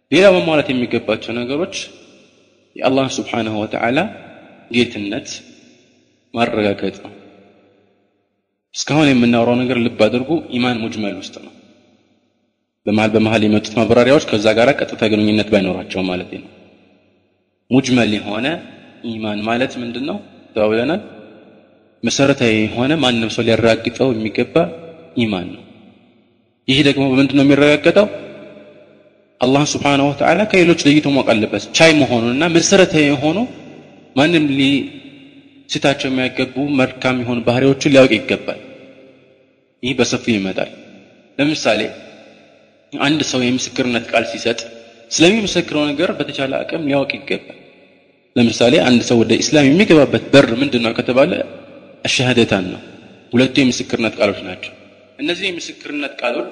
ሌላ መሟላት የሚገባቸው ነገሮች የአላህ ስብሓንሁ ወተዓላ ጌትነት ማረጋገጥ ነው እስካሁን የምናወራው ነገር ልብ አድርጉ ኢማን ሙጅመል ውስጥ ነው በመሀል በመሀል የመጡት ማብራሪያዎች ከዛ ጋር ቀጥታ ግንኙነት ባይኖራቸው ማለት ነው ሙጅመል የሆነ ኢማን ማለት ምንድን ነው ተባብለናል መሰረታዊ የሆነ ማንም ሰው ሊያረጋግጠው የሚገባ ኢማን ነው ይህ ደግሞ በምንድን ነው የሚረጋገጠው አላህ ስብሓንሁ ወተዓላ ከሌሎች ለይቶ ማወቅ አለበት ቻይ መሆኑንና መሰረታዊ የሆኑ ማንም ሊስታቸው የሚያገቡ መልካም የሆኑ ባህሪዎችን ሊያውቅ ይገባል ይህ በሰፊው ይመጣል ለምሳሌ አንድ ሰው የምስክርነት ቃል ሲሰጥ ስለሚመሰክረው ነገር በተቻለ አቅም ሊያውቅ ይገባል ለምሳሌ አንድ ሰው ወደ ኢስላም የሚገባበት በር ምንድን ነው ከተባለ አሻሃደታን ነው ሁለቱ የምስክርነት ቃሎች ናቸው እነዚህ የምስክርነት ቃሎች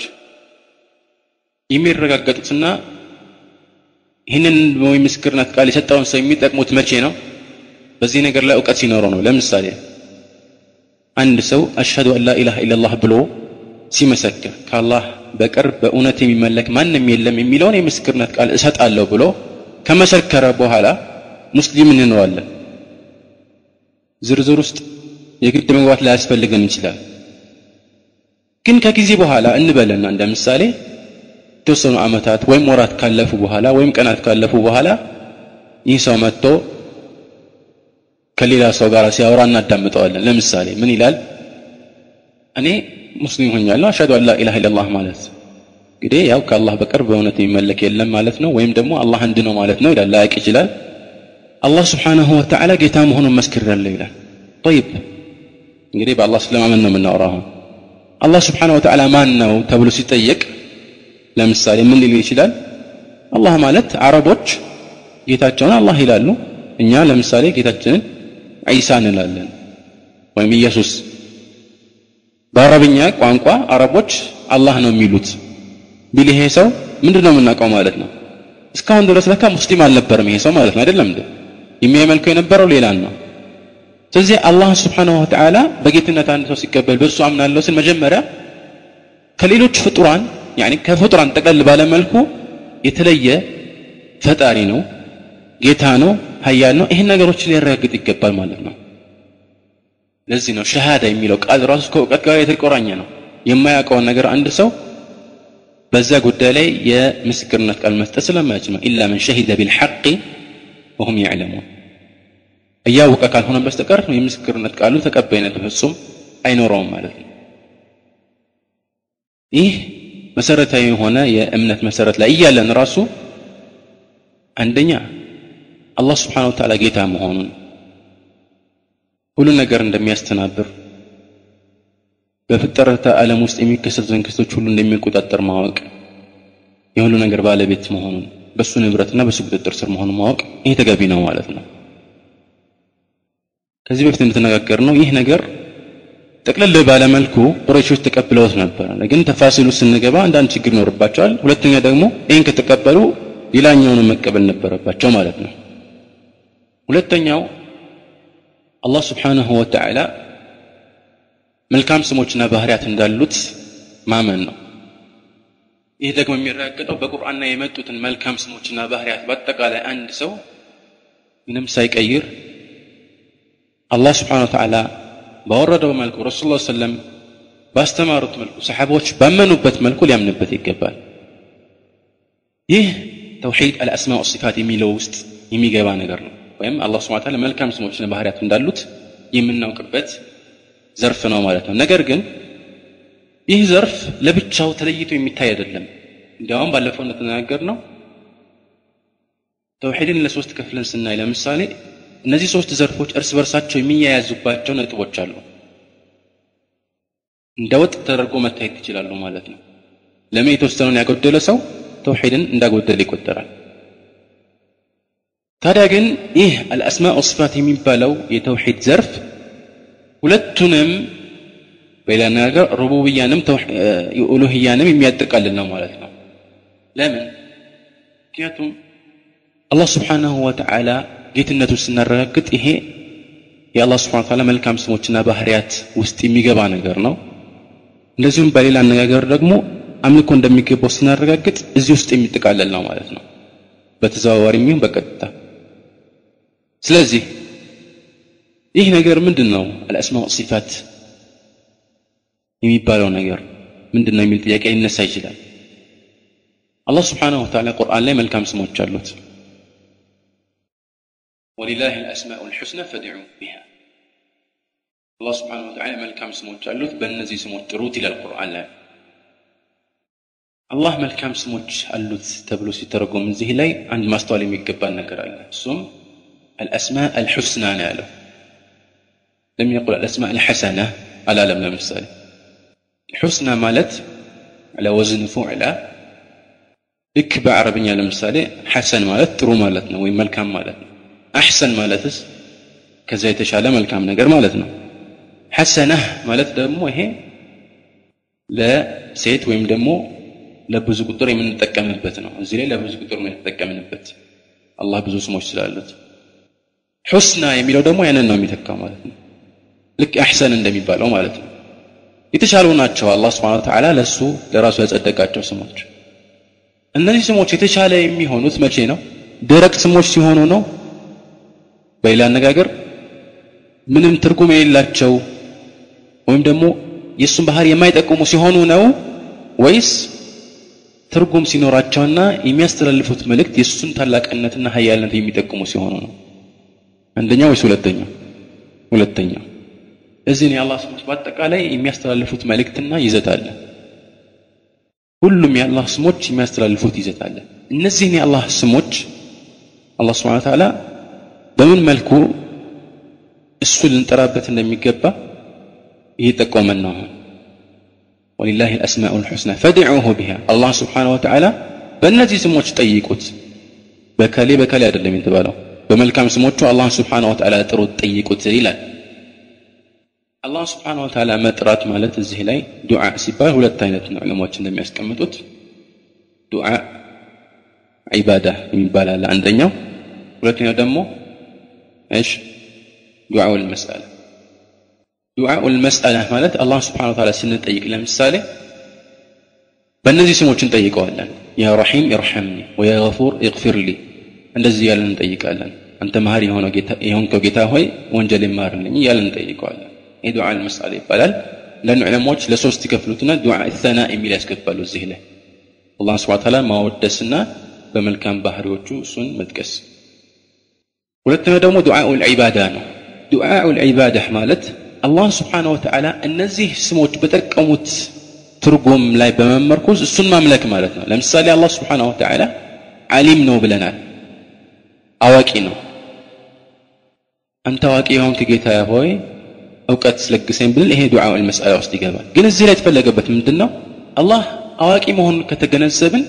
የሚረጋገጡትና ይህንን የምስክርነት ቃል የሰጠውን ሰው የሚጠቅሙት መቼ ነው በዚህ ነገር ላይ እውቀት ሲኖረው ነው ለምሳሌ አንድ ሰው አሽሀዱ አን ላኢላሃ ኢላላህ ብሎ ሲመሰክር ከአላህ በቀር በእውነት የሚመለክ ማንም የለም የሚለውን የምስክርነት ቃል እሰጣለሁ ብሎ ከመሰከረ በኋላ ሙስሊም እንለዋለን ዝርዝር ውስጥ የግድ መግባት ላያስፈልገን ይችላል ግን ከጊዜ በኋላ እንበልና እንደ ምሳሌ የተወሰኑ ዓመታት ወይም ወራት ካለፉ በኋላ ወይም ቀናት ካለፉ በኋላ ይህ ሰው መጥቶ ከሌላ ሰው ጋር ሲያወራ እናዳምጠዋለን ለምሳሌ ምን ይላል እኔ ሙስሊም ሆኛለሁ አሽሀዱ አን ላኢላሃ ኢላላህ ማለት እንግዲህ ያው ከአላህ በቀር በእውነት የሚመለክ የለም ማለት ነው ወይም ደግሞ አላህ አንድ ነው ማለት ነው ይላል ላያቅ ይችላል አላህ ስብሓንሁ ወተዓላ ጌታ መሆኑን መስክሬያለሁ ይላል ጠይብ እንግዲህ በአላህ ስለማመን ነው የምናወራው አሁን አላህ ስብሓንሁ ወተዓላ ማን ነው ተብሎ ሲጠየቅ ለምሳሌ ምን ሊል ይችላል አላህ ማለት አረቦች ጌታቸውን አላህ ይላሉ እኛ ለምሳሌ ጌታችንን ዒሳ እንላለን ወይም ኢየሱስ በአረብኛ ቋንቋ አረቦች አላህ ነው የሚሉት ቢል ይሄ ሰው ምንድን ነው የምናውቀው ማለት ነው እስካሁን ድረስ ለካ ሙስሊም አልነበረም ይሄ ሰው ማለት ነው አይደለም እንዴ የሚያመልከው የነበረው ሌላን ነው ስለዚህ አላህ ስብሓንሁ ወተዓላ በጌትነት አንድ ሰው ሲቀበል በእሱ አምናለሁ ስል መጀመሪያ ከሌሎች ፍጡራን ያኒ ከፍጡራን ጠቅለል ባለመልኩ የተለየ ፈጣሪ ነው ጌታ ነው ሀያል ነው ይህን ነገሮችን ሊያረጋግጥ ይገባል ማለት ነው ለዚህ ነው ሸሃዳ የሚለው ቃል ራሱ ከእውቀት ጋር የተቆራኘ ነው የማያውቀውን ነገር አንድ ሰው በዛ ጉዳይ ላይ የምስክርነት ቃል መስጠት ስለማይችል ነው ኢላ መን ሸሂደ ቢልሐቅ ወሁም ያዕለሙን እያወቀ ካልሆነ በስተቀር የምስክርነት ቃሉ ተቀባይነት ፍጹም አይኖረውም ማለት ነው ይህ መሰረታዊ የሆነ የእምነት መሰረት ላይ እያለን ራሱ አንደኛ አላህ ስብሓን ወተዓላ ጌታ መሆኑን ሁሉ ነገር እንደሚያስተናብር በፍጠረተ ዓለም ውስጥ የሚከሰቱትን ክስቶች ሁሉ እንደሚቆጣጠር ማወቅ የሁሉ ነገር ባለቤት መሆኑን በእሱ ንብረትና በእሱ ቁጥጥር ስር መሆኑን ማወቅ ይህ ተገቢ ነው ማለት ነው ከዚህ በፊት እንደተነጋገር ነው ይህ ነገር ጠቅለል ባለመልኩ ቁረይሾች ተቀብለውት ነበር ግን ተፋሲሉ ስንገባ አንዳንድ ችግር ይኖርባቸዋል ሁለተኛ ደግሞ ይህን ከተቀበሉ ሌላኛውን መቀበል ነበረባቸው ማለት ነው ሁለተኛው አላህ ስብሓንሁ ወተዓላ መልካም ስሞችና ባህሪያት እንዳሉት ማመን ነው ይህ ደግሞ የሚረጋገጠው በቁርአንና የመጡትን መልካም ስሞችና ባህሪያት በአጠቃላይ አንድ ሰው ምንም ሳይቀይር አላህ ስብሓን ወተዓላ ባወረደው መልኩ ረሱል ላ ሰለም ባስተማሩት መልኩ ሰሓቦች ባመኑበት መልኩ ሊያምንበት ይገባል ይህ ተውሒድ አልአስማ ወሲፋት የሚለው ውስጥ የሚገባ ነገር ነው ወይም አላህ ስብን ታላ መልካም ስሞችና ባህሪያት እንዳሉት የምናውቅበት ዘርፍ ነው ማለት ነው ነገር ግን ይህ ዘርፍ ለብቻው ተለይቶ የሚታይ አይደለም እንዲያውም ባለፈው እንደተነጋገር ነው ተውሒድን ለሶስት ከፍለን ስናይ ለምሳሌ እነዚህ ሶስት ዘርፎች እርስ በርሳቸው የሚያያዙባቸው ነጥቦች አሉ እንደ ወጥ ተደርጎ መታየት ይችላሉ ማለት ነው ለምን የተወሰነውን ያጎደለ ሰው ተውሒድን እንዳጎደለ ይቆጠራል ታዲያ ግን ይህ አልአስማ ወስፋት የሚባለው የተውሒድ ዘርፍ ሁለቱንም በሌላ ነገር ሩቡብያንም ኡሉህያንም የሚያጠቃልል ነው ማለት ነው ለምን ምክንያቱም አላህ ስብሓንሁ ወተዓላ ጌትነቱን ስናረጋግጥ ይሄ የአላህ ስብሓን ታላ መልካም ስሞችና ባህርያት ውስጥ የሚገባ ነገር ነው እንደዚሁም በሌላ አነጋገር ደግሞ አምልኮ እንደሚገባው ስናረጋግጥ እዚህ ውስጥ የሚጠቃለል ነው ማለት ነው በተዘዋዋሪ የሚሆን በቀጥታ ስለዚህ ይህ ነገር ምንድን ነው አልአስማው ሲፋት የሚባለው ነገር ምንድን ነው የሚል ጥያቄ ሊነሳ ይችላል አላህ ስብሓንሁ ወተዓላ ቁርአን ላይ መልካም ስሞች አሉት ወሊላህ አልአስማኡ ልሑስና ፈድዑ ቢሃ አላህ ስብሓንሁ ወተዓላ መልካም ስሞች አሉት በእነዚህ ስሞች ጥሩት ይላል ቁርአን ላይ አላህ መልካም ስሞች አሉት ተብሎ ሲተረጎም እዚህ ላይ አንድ ማስተዋል የሚገባን ነገር አለ እሱም አልአስማ አልሑስና ነው ያለው ለም የቁል አልአስማ አልሐሰና አላለም ለምሳሌ ሑስና ማለት على وزن فعلى ልክ በአረብኛ ለምሳሌ ሐሰን ማለት ጥሩ ማለት ነው ወይም መልካም ማለት ነው አሕሰን ማለትስ ከዛ የተሻለ መልካም ነገር ማለት ነው ሐሰነህ ማለት ደግሞ ይሄ ለሴት ወይም ደግሞ ለብዙ ቁጥር የምንጠቀምበት ነው እዚህ ላይ ለብዙ ቁጥር ነው የተጠቀምንበት አላህ ብዙ ስሞች ስላሉት ሑስና የሚለው ደግሞ ያንን ነው የሚተካው ማለት ነው ልክ አሕሰን እንደሚባለው ማለት ነው የተሻሉ ናቸው አላህ ስብሓን ተዓላ ለእሱ ለራሱ ያጸደቃቸው ስሞች እነዚህ ስሞች የተሻለ የሚሆኑት መቼ ነው ደረቅ ስሞች ሲሆኑ ነው በሌላ አነጋገር ምንም ትርጉም የሌላቸው ወይም ደግሞ የእሱን ባህሪ የማይጠቅሙ ሲሆኑ ነው ወይስ ትርጉም ሲኖራቸውና የሚያስተላልፉት መልእክት የእሱን ታላቅነትና ሀያልነት የሚጠቅሙ ሲሆኑ ነው አንደኛው ወይስ ሁለተኛው ሁለተኛው እዚህን የአላህ ስሞች በአጠቃላይ የሚያስተላልፉት መልእክትና ይዘት አለ ሁሉም የአላህ ስሞች የሚያስተላልፉት ይዘት አለ እነዚህን የአላህ ስሞች አላህ ስብሓን ተዓላ በምን መልኩ እሱ ልንጠራበት እንደሚገባ እየጠቆመን ነው አሁን ወሊላህ አልአስማኡ ልሑስና ፈድዑሁ ቢሃ አላህ ስብሓን ወተዓላ በእነዚህ ስሞች ጠይቁት በከሌ በከሌ አይደለም የተባለው በመልካም ስሞቹ አላህ ስብሓን ወተዓላ ጥሩት ጠይቁት ይላል አላህ ስብሓን ወተዓላ መጥራት ማለት እዚህ ላይ ዱዓ ሲባል ሁለት አይነት ነው ዕለሞች እንደሚያስቀምጡት ዱዓ ዒባዳ የሚባል አለ አንደኛው ሁለተኛው ደግሞ እሽ ዱዓው ልመስአላ ዱዓኡ ልመስአላ ማለት አላህ ስብሓን ወተዓላ ስንጠይቅ ለምሳሌ በእነዚህ ስሞች እንጠይቀዋለን ያ ረሒም ኢርሐምኒ ወያ ገፉር ኢግፊር ሊ እንደዚህ እያለን እንጠይቃለን አንተ መሀሪ የሆንከው ጌታ ሆይ ወንጀል ይማርልኝ እያለን እንጠይቀዋለን ይህ ዱዓ ልመስአላ ይባላል ለኑ ዕለሞች ለሶስት ይከፍሉትና ዱዓ ሰና የሚል ያስገባሉ እዚህ ላይ አላህ ስብሓን ተዓላ ማወደስና በመልካም ባህሪዎቹ እሱን መጥቀስ ሁለተኛው ደግሞ ዱዓኡ ልዒባዳ ነው ዱዓኡ ልዒባዳ ማለት አላህ ስብሓን ወተዓላ እነዚህ ስሞች በጠቀሙት ትርጉም ላይ በመመርኮዝ እሱን ማምለክ ማለት ነው ለምሳሌ አላህ ስብሓን ወተዓላ ዓሊም ነው ብለናል አዋቂ ነው አንተ አዋቂ የሆንክ ጌታ ሆይ እውቀት ስለግሰኝ ብንል ይሄ ዱዓ ልመስአላ ውስጥ ይገባል ግን እዚህ ላይ የተፈለገበት ምንድን ነው አላህ አዋቂ መሆኑን ከተገነዘብን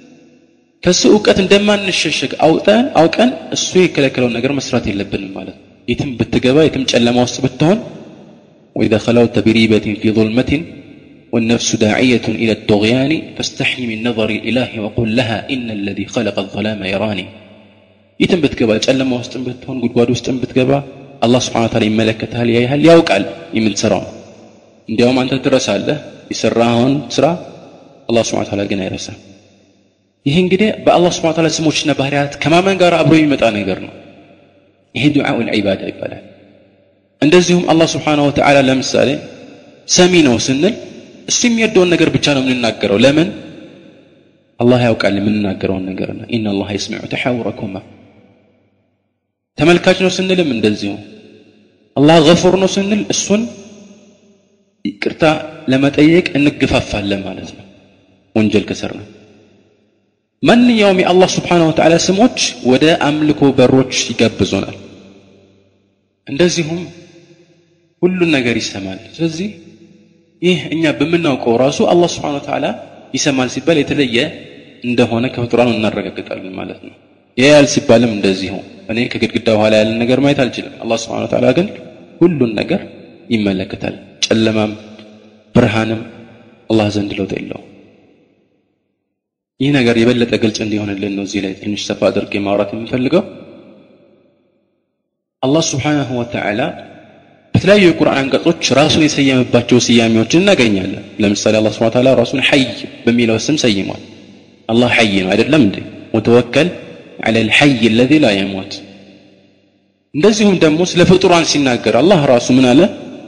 ከሱ እውቀት እንደማንሸሸግ አውጠን አውቀን እሱ የከለከለውን ነገር መስራት የለብንም ማለት ነው የትም ብትገባ የትም ጨለማ ውስጥ ብትሆን وإذا خلوت بريبة في ظلمة والنفس داعية إلى الطغيان فاستحي من نظر الإله وقل لها إن الذي خلق الظلام يراني يتم بتقبا ጨለማ ውስጥ ብትሆን ጉድጓድ ውስጥ ብትገባ አላህ ስብሓን ታላ ይመለከታል ያይሃል ያውቃል የምትሰራው እንዲያውም አንተ ትረሳለህ የሰራኸውን ስራ አላህ ስብሓን ታላ ግን አይረሳም ይህ እንግዲህ በአላህ ስብሓን ታላ ስሞችና ባህርያት ከማመን ጋር አብሮ የሚመጣ ነገር ነው ይሄ ዱዓኡ ልዒባዳ ይባላል እንደዚሁም አላህ ስብሓንሁ ወተዓላ ለምሳሌ ሰሚ ነው ስንል እሱ የሚወደውን ነገር ብቻ ነው የምንናገረው ለምን አላህ ያውቃል የምንናገረውን ነገር ነው ኢና ላህ የስሚዑ ተሓውረኩማ ተመልካች ነው ስንልም እንደዚሁ አላህ ገፉር ነው ስንል እሱን ይቅርታ ለመጠየቅ እንገፋፋለን ማለት ነው ወንጀል ከሰር ነው ማንኛውም የአላህ ስብሓንሁ ወተዓላ ስሞች ወደ አምልኮ በሮች ይጋብዙናል እንደዚሁም ሁሉን ነገር ይሰማል ስለዚህ ይህ እኛ በምናውቀው ራሱ አላህ ስብሓን ወተዓላ ይሰማል ሲባል የተለየ እንደሆነ ከፍጡራኑ እናረጋግጣለን ማለት ነው ያያል ሲባልም እንደዚሁ እኔ ከግድግዳ በኋላ ያለን ነገር ማየት አልችልም አላህ ስብሓን ወተዓላ ግን ሁሉን ነገር ይመለከታል ጨለማም ብርሃንም አላህ ዘንድ ለውጥ የለው ይህ ነገር የበለጠ ግልጽ እንዲሆንልን ነው እዚህ ላይ ትንሽ ሰፋ አድርጌ ማውራት የምፈልገው አላህ ስብሓንሁ ወተዓላ በተለያዩ የቁርአን አንቀጾች ራሱን የሰየመባቸው ስያሜዎችን እናገኛለን ለምሳሌ አላህ ስብሓን ተዓላ ራሱን ሐይ በሚለው ስም ሰይሟል አላህ ሐይ ነው አይደለም እንዴ ወተወከል على الحي الذي لا يموت እንደዚሁም ደግሞ ስለ ፍጡራን ሲናገር አላህ ራሱ ምን አለ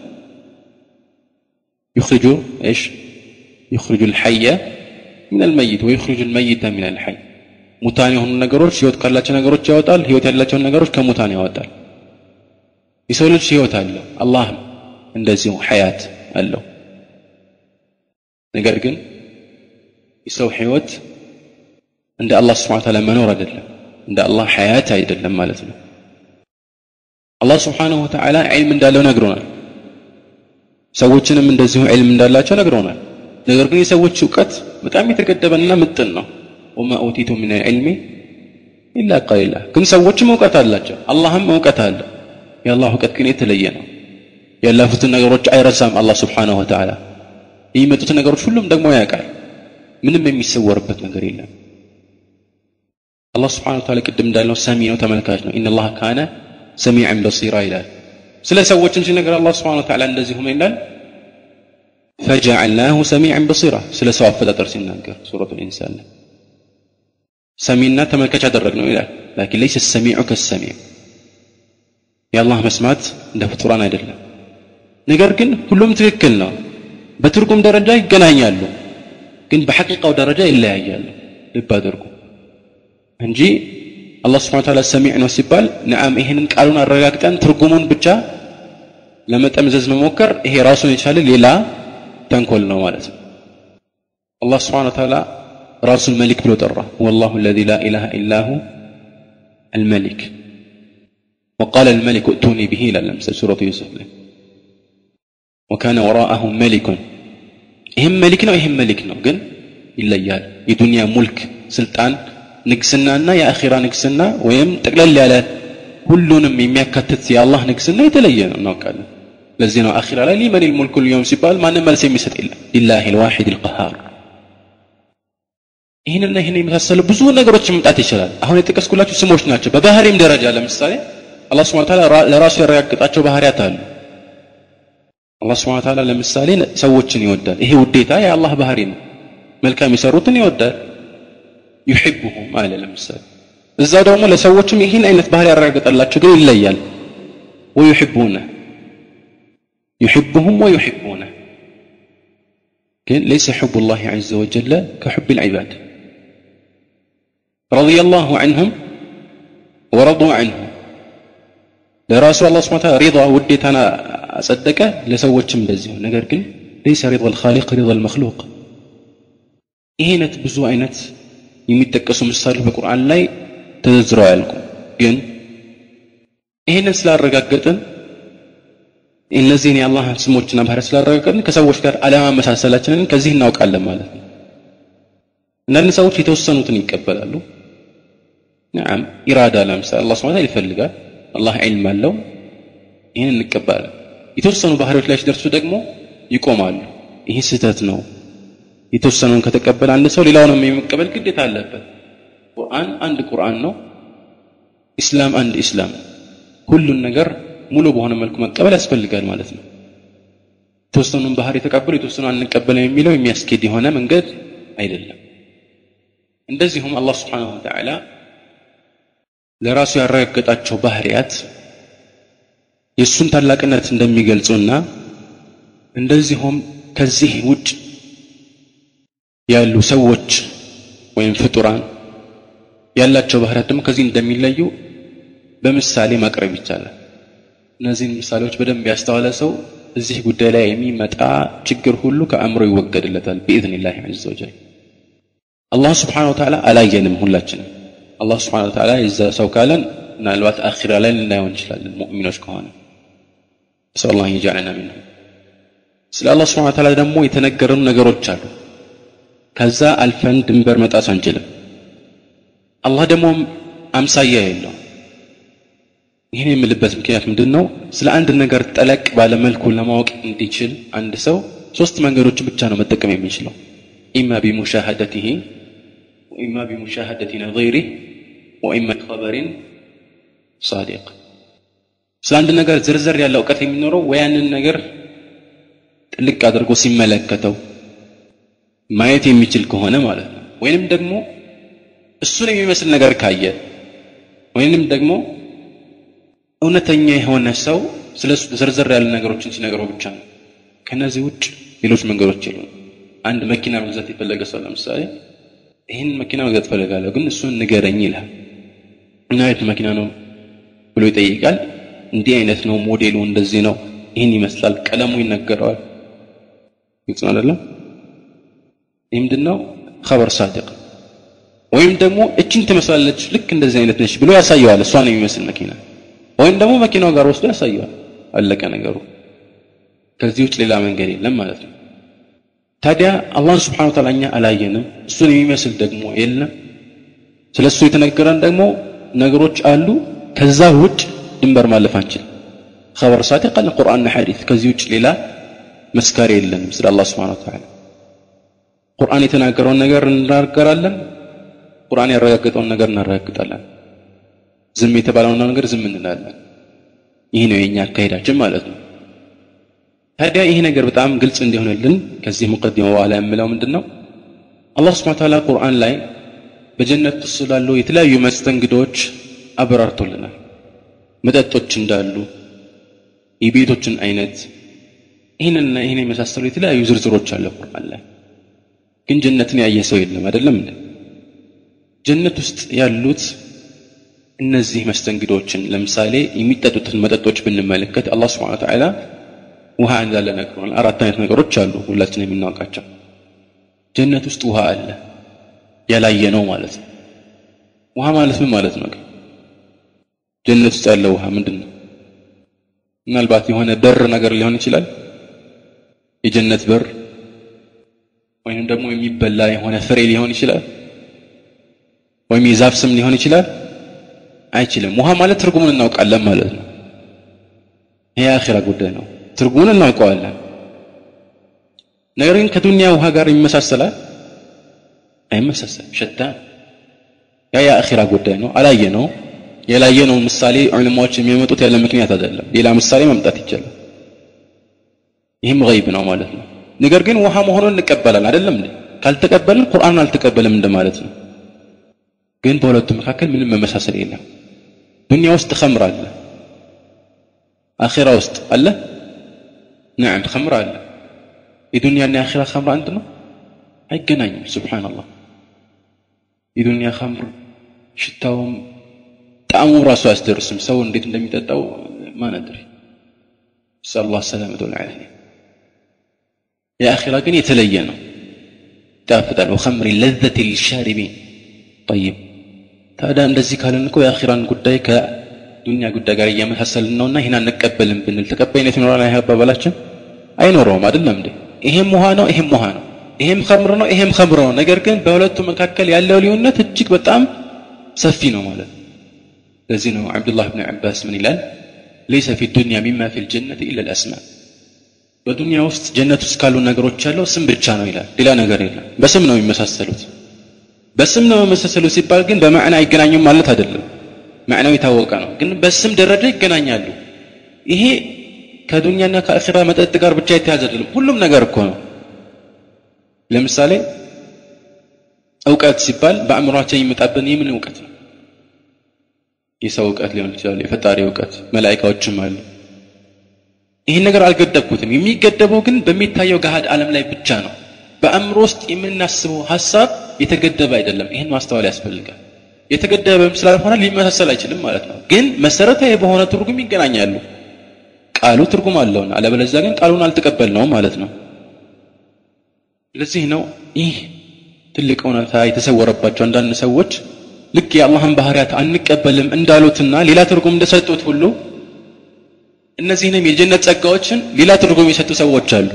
يخرج ايش يخرج الحي من الميت ويخرج الميت من الحي ሙታን የሆኑ ነገሮች ህይወት ካላቸው ነገሮች ያወጣል ህይወት ያላቸውን ነገሮች ከሙታን ያወጣል የሰው ልጅ ህይወት አለው አላህም እንደዚሁ ሐያት አለው ነገር ግን የሰው ህይወት እንደ አላህ ስብሓን ታላ መኖር አይደለም እንደ አላህ ሐያት አይደለም ማለት ነው አላህ ስብሓንሁ ወተዓላ ዒልም እንዳለው ነግሮናል ሰዎችንም እንደዚሁ ዒልም እንዳላቸው ነግሮናል ነገር ግን የሰዎች እውቀት በጣም የተገደበና ምጥን ነው ወማ ኦቲቱ ምን ልዕልሚ ኢላ ቀሊላ ግን ሰዎችም እውቀት አላቸው አላህም እውቀት አለ የአላህ እውቀት ግን የተለየ ነው ያለፉትን ነገሮች አይረሳም አላህ ስብሓንሁ ወተዓላ የሚመጡትን ነገሮች ሁሉም ደግሞ ያውቃል ምንም የሚሰወርበት ነገር የለም አላህ ስብሓን ወተዓላ ቅድም እንዳለው ሰሚ ነው ተመልካች ነው ኢነላህ ካነ ሰሚዐን በሲራ ይላል ስለ ሰዎችም ሲነገር አላህ ስብሓን ወተዓላ እንደዚሁ ምን ይላል ፈጀዐልናሁ ሰሚዐን በሲራ ስለ ሰው አፈጣጠር ሲናገር ሱረቱ ልኢንሳን ላይ ሰሚና ተመልካች አደረግ ነው ይላል ላኪን ለይሰ ሰሚዑ ከሰሚዕ የአላህ መስማት እንደ ፍጡራን አይደለም ነገር ግን ሁሉም ትክክል ነው በትርጉም ደረጃ ይገናኛሉ ግን በሐቂቃው ደረጃ ይለያያሉ ልብ አድርጉ እንጂ አላህ ስብሓን ታላ ሰሚዕ ነው ሲባል ነዓም ይህንን ቃሉን አረጋግጠን ትርጉሙን ብቻ ለመጠምዘዝ መሞከር ይሄ ራሱን የቻለ ሌላ ተንኮል ነው ማለት ነው አላህ ስብሓን ታላ ራሱን መሊክ ብሎ ጠራ ወላሁ አለዚ ላ ኢላሃ ኢላ ሁ الملك وقال الملك ائتوني به إلى لمسة سورة يوسف له وكان وراءهم ملك ይህም መሊክ ነው ይህም መሊክ ነው ግን ይለያል የዱንያ ሙልክ ስልጣን ንግስናና የአኺራ ንግስና ወይም ጠቅለል ያለ ሁሉንም የሚያካትት የአላህ ንግስና የተለየ ነው እናውቃለን ለዚህ ነው አኺራ ላይ ሊመን ልሙልኩ ልዮም ሲባል ማንም መልስ የሚሰጥ የለም ሊላህ ልዋሒድ ልቀሃር ይህንና ይህን የመሳሰሉ ብዙ ነገሮች መምጣት ይችላል አሁን የጠቀስኩላችሁ ስሞች ናቸው በባህሪም ደረጃ ለምሳሌ አላህ ስብን ታላ ለራሱ ያረጋግጣቸው ባህሪያት አሉ አላህ ስብን ታላ ለምሳሌ ሰዎችን ይወዳል ይሄ ውዴታ የአላህ ባህሪ ነው መልካም የሰሩትን ይወዳል ዩሕቡሁም አለ ለምሳሌ እዛ ደግሞ ለሰዎችም ይህን አይነት ባህሪ ያረጋግጠላቸው ግን ይለያል ወዩሕቡነ يحبهم ويحبونه ግን ليس حب الله عز وجل كحب العباد رضي الله عنهم ورضوا عنه ለራሱ አላህ ስብሐ ወተዓላ ሪዳ ውዴታን አጸደቀ ለሰዎችም እንደዚሁ ነገር ግን ليس رضا الخالق رضا المخلوق ይሄ አይነት ብዙ አይነት የሚጠቀሱ ምሳሌዎች በቁርአን ላይ ተዘዝረው አያልቁም ግን ይህንን ስላረጋገጥን እነዚህን የአላህ ስሞችና ባህሪያት ስላረጋገጥን ከሰዎች ጋር አለማመሳሰላችንን ከዚህ እናውቃለን ማለት ነው አንዳንድ ሰዎች የተወሰኑትን ይቀበላሉ ናም ኢራዳ ለምሳሌ አላህ ስብሐ ይፈልጋል አላህ ዒልም አለው ይህን እንቀበላለን የተወሰኑ ባህሪዎች ላይ ሲደርሱ ደግሞ ይቆማሉ ይህ ስህተት ነው የተወሰነውን ከተቀበለ አንድ ሰው ሌላውንም የመቀበል ግዴታ አለበት ቁርአን አንድ ቁርአን ነው ኢስላም አንድ ኢስላም ሁሉን ነገር ሙሉ በሆነ መልኩ መቀበል ያስፈልጋል ማለት ነው የተወሰኑን ባህር የተቀበሉ የተወሰኑ አንቀበልም የሚለው የሚያስኬድ የሆነ መንገድ አይደለም እንደዚሁም አላህ ስብሓንሁ ወተዓላ ለራሱ ያረጋገጣቸው ባህሪያት የእሱን ታላቅነት እንደሚገልጹና እንደዚሁም ከዚህ ውጭ ያሉ ሰዎች ወይም ፍጡራን ያላቸው ባህሪያት ደግሞ ከዚህ እንደሚለዩ በምሳሌ ማቅረብ ይቻላል እነዚህን ምሳሌዎች በደንብ ያስተዋለ ሰው እዚህ ጉዳይ ላይ የሚመጣ ችግር ሁሉ ከአእምሮ ይወገድለታል ቢኢዝኒላህ ዐዘ ወጀል አላህ ስብሓን ወተዓላ አላየንም ሁላችንም አላህ ስብሓን ወተዓላ የዛ ሰው ካለን ምናልባት አኺራ ላይ ልናየው እንችላለን ሙእሚኖች ከሆነ ሰው አላህ የጃዕለና ሚንሁም ስለ አላህ ስብሓን ወተዓላ ደግሞ የተነገረኑ ነገሮች አሉ ከዛ አልፈን ድንበር መጣስ አንችልም አላህ ደግሞ አምሳያ የለው ይህን የምልበት ምክንያት ምንድን ነው ስለ አንድ ነገር ጠለቅ ባለ መልኩ ለማወቅ እንዲችል አንድ ሰው ሶስት መንገዶችን ብቻ ነው መጠቀም የሚችለው ኢማ ቢሙሻሃደትህ ወኢማ ቢሙሻሃደት ነظሪህ ወኢማ ቢኸበሪን ሳዲቅ ስለ አንድ ነገር ዝርዝር ያለ እውቀት የሚኖረው ወይ ያንን ነገር ጥልቅ አድርጎ ሲመለከተው ማየት የሚችል ከሆነ ማለት ነው ወይንም ደግሞ እሱን የሚመስል ነገር ካየ ወይንም ደግሞ እውነተኛ የሆነ ሰው ስለ እሱ ዘርዘር ያሉ ነገሮችን ሲነግረው ብቻ ነው ከነዚህ ውጭ ሌሎች መንገዶች የሉም አንድ መኪና መግዛት የፈለገ ሰው ለምሳሌ ይህን መኪና መግዛት ፈልጋለሁ ግን እሱን ንገረኝ ይላል እና አይነት መኪና ነው ብሎ ይጠይቃል እንዲህ አይነት ነው ሞዴሉ እንደዚህ ነው ይህን ይመስላል ቀለሙ ይነገረዋል ግልጽ ነው አይደለም ይህ ምንድነው ኸበር ሳዲቅ ወይም ደግሞ እችን ትመስላለች ልክ እንደዚህ አይነት ነች ብሎ ያሳየዋል እሷን የሚመስል መኪና ወይም ደግሞ መኪናው ጋር ወስዶ ያሳየዋል አለቀ ነገሩ ከዚህ ውጭ ሌላ መንገድ የለም ማለት ነው ታዲያ አላህን ስብሓን ወተዓላ እኛ አላየንም እሱን የሚመስል ደግሞ የለም ስለ እሱ የተነገረን ደግሞ ነገሮች አሉ ከዛ ውጭ ድንበር ማለፍ አንችል خبر صادق አለ ቁርአንና ሐዲስ ከዚህ ውጭ ሌላ መስካሪ የለንም ስለ አላህ ስብሓን ወተዓላ ቁርአን የተናገረውን ነገር እናገራለን ቁርአን ያረጋገጠውን ነገር እናረጋግጣለን ዝም የተባለውን ነገር ዝም እንላለን ይህ ነው የኛ አካሄዳችን ማለት ነው ታዲያ ይህ ነገር በጣም ግልጽ እንዲሆንልን ከዚህ ሙቀዲማ በኋላ የምለው ምንድን ነው አላህ ስብሓን ታላ ቁርአን ላይ በጀነት ውስጥ ስላሉ የተለያዩ መስተንግዶች አበራርቶልናል መጠጦች እንዳሉ የቤቶችን አይነት ይህንና ይህን የመሳሰሉ የተለያዩ ዝርዝሮች አለ ቁርአን ላይ ግን ጀነትን ያየ ሰው የለም አይደለም እንዴ ጀነት ውስጥ ያሉት እነዚህ መስተንግዶችን ለምሳሌ የሚጠጡትን መጠጦች ብንመለከት አላህ ስብሓን ተዓላ ውሃ እንዳለ ነግሮናል አራት አይነት ነገሮች አሉ ሁላችን የምናውቃቸው ጀነት ውስጥ ውሃ አለ ያላየ ነው ማለት ነው ውሃ ማለት ምን ማለት ነው ጀነት ውስጥ ያለ ውሃ ምንድን ነው ምናልባት የሆነ በር ነገር ሊሆን ይችላል የጀነት በር ወይም ደግሞ የሚበላ የሆነ ፍሬ ሊሆን ይችላል ወይም የዛፍ ስም ሊሆን ይችላል አይችልም ውሃ ማለት ትርጉሙን እናውቃለን ማለት ነው ይሄ አኺራ ጉዳይ ነው ትርጉሙን እናውቀዋለን ነገር ግን ከዱንያ ውሃ ጋር ይመሳሰላል አይመሳሰል ሸታ ያ የአኺራ ጉዳይ ነው አላየ ነው የላየ ነው ምሳሌ ዑለማዎች የሚያመጡት ያለ ምክንያት አይደለም ሌላ ምሳሌ መምጣት ይቻላል ይህም ገይብ ነው ማለት ነው ነገር ግን ውሃ መሆኑን እንቀበላል አይደለም እንዴ ካልተቀበልን ቁርአንን አልተቀበልም እንደማለት ነው ግን በሁለቱ መካከል ምንም መመሳሰል የለም ዱንያ ውስጥ ኸምር አለ አኺራ ውስጥ አለ نعم خمر አለ የዱንያና የአኺራ ኸምር አንድ ነው አይገናኝም ሱብሃንአላህ የዱንያ ኸምር ሽታውም ጣዕሙ ራሱ አያስደርስም ሰው እንዴት እንደሚጠጣው ማን አድሪ نسأل الله السلامة والعافية የአኺራ ግን የተለየ ነው ይጣፍጣል ወኸምሪ ለዘት ሊሻሪቢን ጠይብ ታዲያ እንደዚህ ካልን እኮ የአኺራን ጉዳይ ከዱንያ ጉዳይ ጋር እያመሳሰልን ነውና ይህን አንቀበልም ብንል ተቀባይነት ይኖራል ይህ አባባላችን አይኖረውም አይደለም እንዴ ይሄም ውሃ ነው ይሄም ውሃ ነው ይሄም ኸምር ነው ይሄም ኸምር ነው ነገር ግን በሁለቱ መካከል ያለው ልዩነት እጅግ በጣም ሰፊ ነው ማለት ነው ለዚህ ነው አብዱላህ ብን ዓባስ ምን ይላል ለይሰ ፊ ዱንያ ሚማ ፊ ልጀነት ኢላ ልአስማ በዱንያ ውስጥ ጀነት ውስጥ ካሉ ነገሮች ያለው ስም ብቻ ነው ይላል ሌላ ነገር የለም በስም ነው የሚመሳሰሉት በስም ነው መመሳሰሉ ሲባል ግን በማዕና አይገናኙም ማለት አይደለም ማዕናው የታወቀ ነው ግን በስም ደረጃ ይገናኛሉ ይሄ ከዱንያና ከአኺራ መጠጥ ጋር ብቻ የተያዘ አይደለም ሁሉም ነገር እኮ ነው ለምሳሌ እውቀት ሲባል በአእምሯችን የሚመጣብን የምን እውቀት ነው የሰው እውቀት ሊሆን ይችላል የፈጣሪ እውቀት መላይካዎችም አሉ ይህን ነገር አልገደብኩትም የሚገደበው ግን በሚታየው ገሃድ ዓለም ላይ ብቻ ነው በአእምሮ ውስጥ የምናስበው ሀሳብ የተገደበ አይደለም ይህን ማስተዋል ያስፈልጋል የተገደበም ስላልሆነ ሊመሳሰል አይችልም ማለት ነው ግን መሰረታዊ በሆነ ትርጉም ይገናኛሉ ቃሉ ትርጉም አለውና አለበለዚያ ግን ቃሉን አልተቀበል ነው ማለት ነው ለዚህ ነው ይህ ትልቅ እውነታ የተሰወረባቸው አንዳንድ ሰዎች ልክ የአላህን ባህሪያት አንቀበልም እንዳሉትና ሌላ ትርጉም እንደሰጡት ሁሉ እነዚህንም የጀነት ጸጋዎችን ሌላ ትርጉም የሰጡ ሰዎች አሉ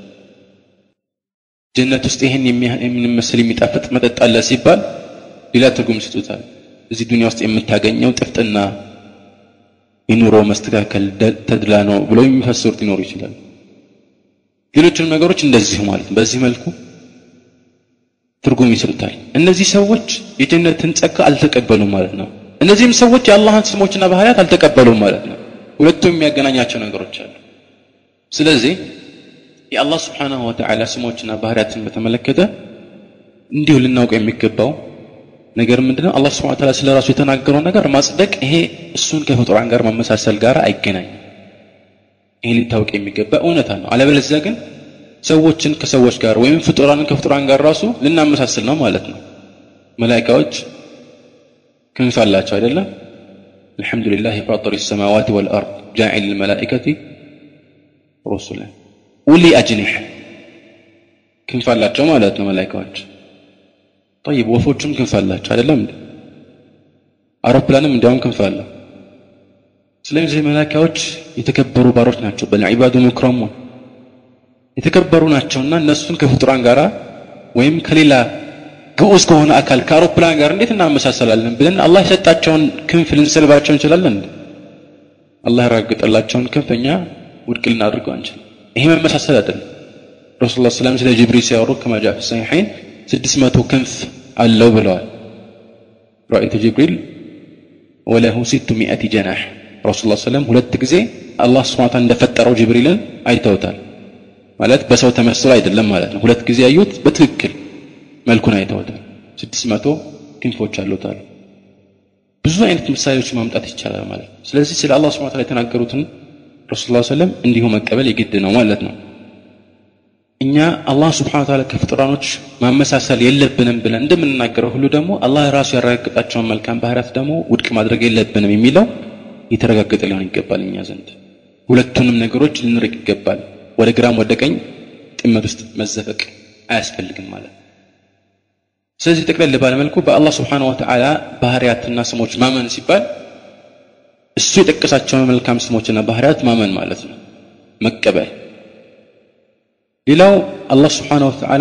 ጀነት ውስጥ ይህን የሚመስል የሚጣፍጥ መጠጥ አለ ሲባል ሌላ ትርጉም ይሰጡታል እዚህ ዱንያ ውስጥ የምታገኘው ጥፍጥና የኑሮ መስተካከል ተድላ ነው ብለው የሚፈስሩት ሊኖሩ ይችላል ሌሎችንም ነገሮች እንደዚሁ ማለት በዚህ መልኩ ትርጉም ይሰጡታል እነዚህ ሰዎች የጀነትን ጸጋ አልተቀበሉም ማለት ነው እነዚህም ሰዎች የአላህን ስሞችና ባህሪያት አልተቀበሉም ማለት ነው ሁለቱም የሚያገናኛቸው ነገሮች አሉ ስለዚህ የአላህ ስብሓናሁ ወተዓላ ስሞችና ባህሪያትን በተመለከተ እንዲሁ ልናውቅ የሚገባው ነገር ምንድነው አላህ ስብሐ ወተዓላ ስለ ራሱ የተናገረው ነገር ማጽደቅ ይሄ እሱን ከፍጡራን ጋር ማመሳሰል ጋር አይገናኝም ይሄ ሊታወቅ የሚገባ እውነታ ነው አለበለዚያ ግን ሰዎችን ከሰዎች ጋር ወይም ፍጡራንን ከፍጡራን ጋር ራሱ ልናመሳስል ነው ማለት ነው መላኢካዎች ክንፍ አላቸው አይደለም አልহামዱሊላህ ፋጢር السماوات والارض جاعل الملائكه رسلا ኡሊ አጅኒህ ክንፍ አላቸው ማለት ነው መላኢካዎች طيب ወፎቹም ክንፍ አላቸው አይደለም እንዴ አውሮፕላንም እንዲያውም ክንፍ አለው ስለዚህ መላኢካዎች የተከበሩ ባሮች ናቸው በልዒባዱ ሙክረሙን የተከበሩ ናቸውና እነሱን ከፍጡራን ጋር ወይም ከሌላ ግዑዝ ከሆነ አካል ከአውሮፕላን ጋር እንዴት እናመሳሰላለን ብለን አላህ የሰጣቸውን ክንፍ ልንሰልባቸው እንችላለን እንዴ አላህ ያረጋገጠላቸውን ክንፍ እኛ ውድቅ ልናድርገው አንችልም ይሄ መመሳሰል አይደለም ረሱል ላ ስለም ስለ ጅብሪል ሲያወሩ ከማ ጃ ፊ ሰሒሐይን ስድስት መቶ ክንፍ አለው ብለዋል ረአይቱ ጅብሪል ወለሁ ሲቱ ሚአቲ ጀናሕ ረሱል ላ ስለም ሁለት ጊዜ አላህ ስብሓን ታላ እንደፈጠረው ጅብሪልን አይተውታል ማለት በሰው ተመስሎ አይደለም ማለት ነው ሁለት ጊዜ ያዩት በትክክል መልኩን አይተውታል ስድስት መቶ ክንፎች አሉታል ብዙ አይነት ምሳሌዎች ማምጣት ይቻላል ማለት ነው ስለዚህ ስለ አላህ ስብሓን ታላ የተናገሩትን ረሱል ላ ሰለም እንዲሁ መቀበል የግድ ነው ማለት ነው እኛ አላህ ስብሓን ታላ ከፍጡራኖች ማመሳሰል የለብንም ብለን እንደምንናገረው ሁሉ ደግሞ አላህ ራሱ ያረጋግጣቸውን መልካም ባህሪያት ደግሞ ውድቅ ማድረግ የለብንም የሚለው የተረጋገጠ ሊሆን ይገባል እኛ ዘንድ ሁለቱንም ነገሮች ልንርቅ ይገባል ወደ ግራም ወደ ቀኝ ጥመት ውስጥ መዘፈቅ አያስፈልግም ማለት ነው ስለዚህ ጠቅለል ባለመልኩ በአላህ ስብሓን ወተዓላ ባህርያትና ስሞች ማመን ሲባል እሱ የጠቀሳቸውን መልካም ስሞችና ባህርያት ማመን ማለት ነው መቀበል ሌላው አላህ ስብሓን ወተዓላ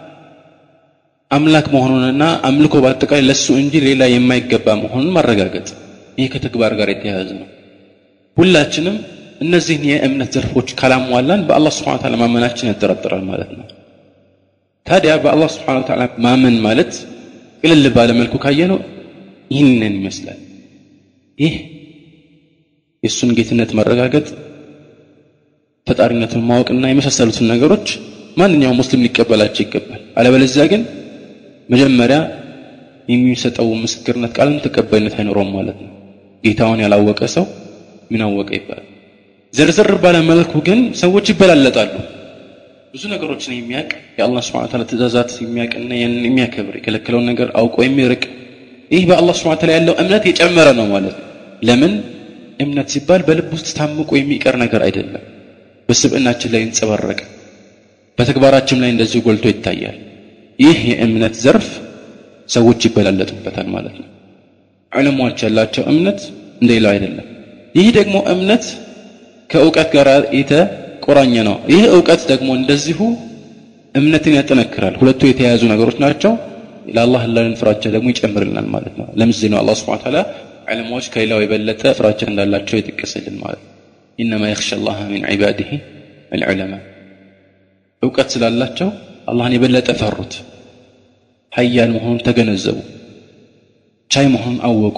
አምላክ መሆኑንና አምልኮ በአጠቃላይ ለእሱ እንጂ ሌላ የማይገባ መሆኑን ማረጋገጥ ይህ ከተግባር ጋር የተያያዘ ነው ሁላችንም እነዚህን የእምነት ዘርፎች ካላሟላን በአላህ ስብሓን ታላ ማመናችን ያጠራጥራል ማለት ነው ታዲያ በአላህ ስብሓን ታላ ማመን ማለት ቅልል ባለ መልኩ ካየነው ይህንን ይመስላል ይህ የእሱን ጌትነት ማረጋገጥ ፈጣሪነቱን ማወቅና የመሳሰሉትን ነገሮች ማንኛውም ሙስሊም ሊቀበላቸው ይገባል አለበለዚያ ግን መጀመሪያ የሚሰጠው ምስክርነት ቃልም ተቀባይነት አይኖረውም ማለት ነው ጌታውን ያላወቀ ሰው ምን አወቀ ይባላል ዝርዝር ባለ መልኩ ግን ሰዎች ይበላለጣሉ ብዙ ነገሮችን የሚያውቅ የአላህ ስብሐ ተዓላ ትእዛዛት የሚያውቅና ያንን የሚያከብር የከለከለውን ነገር አውቆ የሚርቅ ይህ በአላህ ስብሐ ተዓላ ያለው እምነት የጨመረ ነው ማለት ነው ለምን እምነት ሲባል በልብ ውስጥ ታምቆ የሚቀር ነገር አይደለም በስብዕናችን ላይ ይንጸባረቅ በተግባራችን ላይ እንደዚሁ ጎልቶ ይታያል ይህ የእምነት ዘርፍ ሰዎች ይበላለጡበታል ማለት ነው ዕለሞች ያላቸው እምነት እንደሌላው አይደለም ይህ ደግሞ እምነት ከእውቀት ጋር የተቆራኘ ነው ይህ እውቀት ደግሞ እንደዚሁ እምነትን ያጠነክራል ሁለቱ የተያያዙ ነገሮች ናቸው ለአላህ ላለን ፍራቻ ደግሞ ይጨምርልናል ማለት ነው ለምሳሌ ነው አላህ ስብሐ ተዓላ ዕለሞች ከሌላው የበለጠ ፍራቻ እንዳላቸው የጠቀሰልን ማለት ነው ኢነማ የኽሻ አላህ ሚን ዒባዲህ አልዑለማ እውቀት ስላላቸው አላህን የበለጠ ፈሩት ሀያል መሆኑን ተገነዘቡ ቻይ መሆኑን አወቁ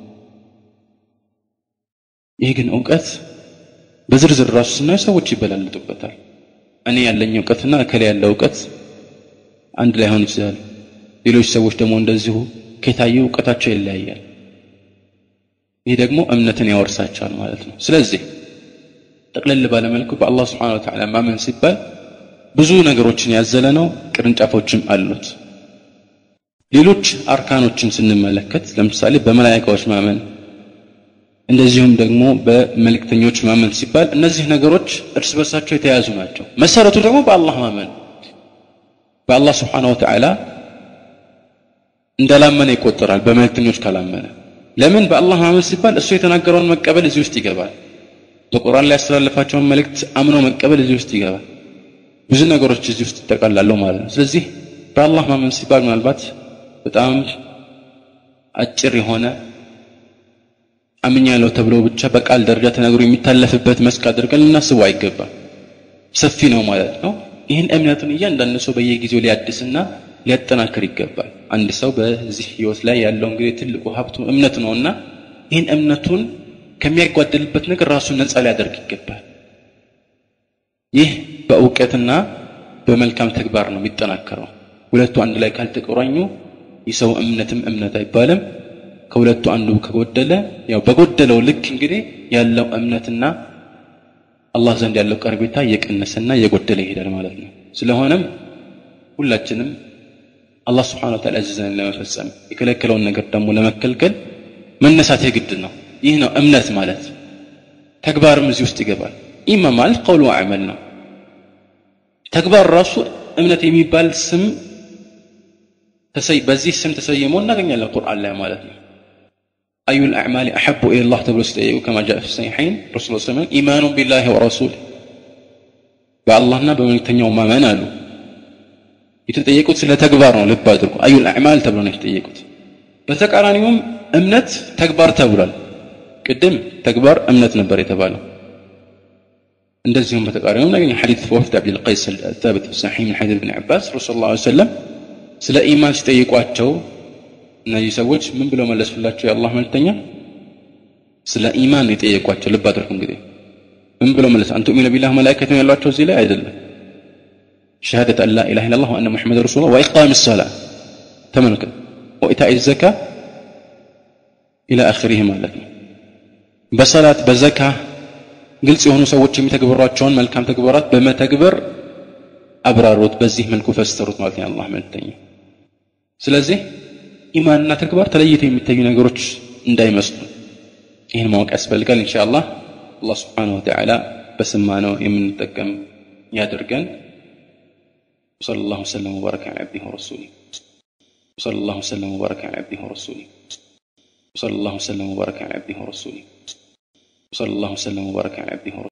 ይህ ግን እውቀት በዝርዝር ራሱ ስናየው ሰዎች ይበላለጡበታል እኔ ያለኝ እውቀትና እከሌ ያለ እውቀት አንድ ላይሆን ይችላል ሌሎች ሰዎች ደግሞ እንደዚሁ ከታየ እውቀታቸው ይለያያል ይህ ደግሞ እምነትን ያወርሳቸዋል ማለት ነው ስለዚህ ጠቅለል ባለመልኩ በአላህ ስብሓን ወተዓላ ማመን ሲባል ብዙ ነገሮችን ያዘለ ነው ቅርንጫፎችም አሉት ሌሎች አርካኖችን ስንመለከት ለምሳሌ በመላይካዎች ማመን እንደዚሁም ደግሞ በመልእክተኞች ማመን ሲባል እነዚህ ነገሮች እርስ በርሳቸው የተያያዙ ናቸው መሰረቱ ደግሞ በአላህ ማመን በአላህ ስብሓን ወተዓላ እንዳላመነ ይቆጠራል በመልእክተኞች ካላመነ ለምን በአላህ ማመን ሲባል እሱ የተናገረውን መቀበል እዚህ ውስጥ ይገባል በቁርአን ላይ ያስተላለፋቸውን መልእክት አምኖ መቀበል እዚህ ውስጥ ይገባል ብዙ ነገሮች እዚህ ውስጥ ይጠቃላሉ ማለት ነው ስለዚህ በአላህ ማመን ሲባል ምናልባት በጣም አጭር የሆነ አምኛለሁ ተብሎ ብቻ በቃል ደረጃ ተነግሮ የሚታለፍበት መስክ አድርገን ልናስቡ አይገባም ሰፊ ነው ማለት ነው ይህን እምነቱን እያንዳንዱ ሰው በየጊዜው ሊያድስና ሊያጠናክር ይገባል አንድ ሰው በዚህ ህይወት ላይ ያለው እንግዲህ ትልቁ ሀብቱ እምነት ነውና ይህን እምነቱን ከሚያጓደልበት ነገር ራሱን ነፃ ሊያደርግ ይገባል ይህ በእውቀትና በመልካም ተግባር ነው የሚጠናከረው ሁለቱ አንድ ላይ ካልተቆራኙ የሰው እምነትም እምነት አይባልም ከሁለቱ አንዱ ከጎደለ ያው በጎደለው ልክ እንግዲህ ያለው እምነትና አላህ ዘንድ ያለው ቀርቤታ እየቀነሰና እየጎደለ ይሄዳል ማለት ነው ስለሆነም ሁላችንም አላህ ስብሓን ወተዓላ ያዘዘንን ለመፈጸም የከለከለውን ነገር ደግሞ ለመከልከል መነሳት የግድ ነው ይህ ነው እምነት ማለት ተግባርም እዚህ ውስጥ ይገባል ኢማ ማለት ቀውሉ አዕመል ነው ተግባር ራሱ እምነት የሚባል ስም በዚህ ስም ተሰይሞ እናገኛለን ቁርአን ላይ ማለት ነው أي الأعمال أحب إلى الله تبارك وتعالى كما جاء في الصحيحين رسول الله صلى الله عليه وسلم إيمان بالله ورسوله በአላህና በመልእክተኛው ማመን አሉ የተጠየቁት ስለ ተግባር ነው ልብ አድርጉ አዩል አዕማል ተብሎ ነው የተጠየቁት በተቃራኒውም እምነት ተግባር ተብሏል ቅድም ተግባር እምነት ነበር የተባለው እንደዚሁም በተቃራኒውም ነገኝ ሐዲት ወፍድ አብዱልቀይስ الثابت في صحيح من حديث ابن عباس رسول الله عليه وسلم ስለ ኢማን ሲጠይቋቸው እነዚህ ሰዎች ምን ብለው መለሱላቸው የአላህ መልእክተኛ ስለ ኢማን የጠየቋቸው ልብ አድርጉ እንግዲህ ምን ብለው መለስ አንቱ ሚነ ቢላህ መላእክት ነው ያሏቸው እዚህ ላይ አይደለም ሸሃደት አን ላ ኢላሃ ኢላላህ ወአነ ሙሐመድ ረሱሉላህ ወኢቃም ሰላ ተመልከት ወኢታኢ ዘካ ኢላ አኺሪህ ማለት ነው በሰላት በዘካ ግልጽ የሆኑ ሰዎች የሚተግበሯቸውን መልካም ተግባራት በመተግበር አብራሩት በዚህ መልኩ ፈስተሩት ማለት ነው አላህ መልእክተኛ ስለዚህ ኢማንና ተግባር ተለይተው የሚታዩ ነገሮች እንዳይመስሉ ይህን ማወቅ ያስፈልጋል ኢንሻአላህ አላህ ስብሓንሁ ወተዓላ በሰማነው የምንጠቀም ያድርገን وصلى الله وسلم وبارك على عبده ورسوله وصلى الله وسلم وبارك على عبده ورسوله وصلى الله وسلم وبارك على عبده ورسوله وصلى الله وسلم وبارك على عبده ورسوله